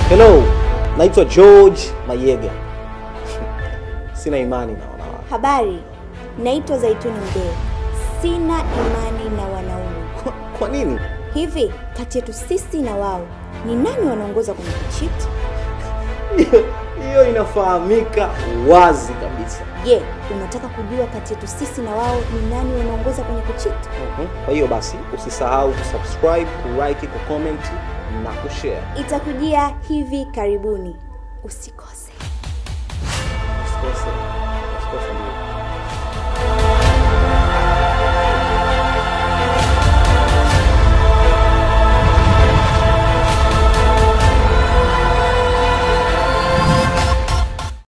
Hello, naitwa George Mayega. Sina imani na wanawake. Habari, naitwa Zaituni Mdee. Sina imani na wanaume. Kwa, kwa nini? Hivi kati yetu sisi na wao ni nani wanaongoza kwenye kuchiti? Hiyo- Hiyo inafahamika wazi kabisa. Je, unataka kujua kati yetu sisi na wao ni nani wanaongoza kwenye kuchiti? Mhm. Kwa hiyo basi usisahau kusubscribe, kulike, kucomment na kushare. Itakujia hivi karibuni. Usikose. Usikose.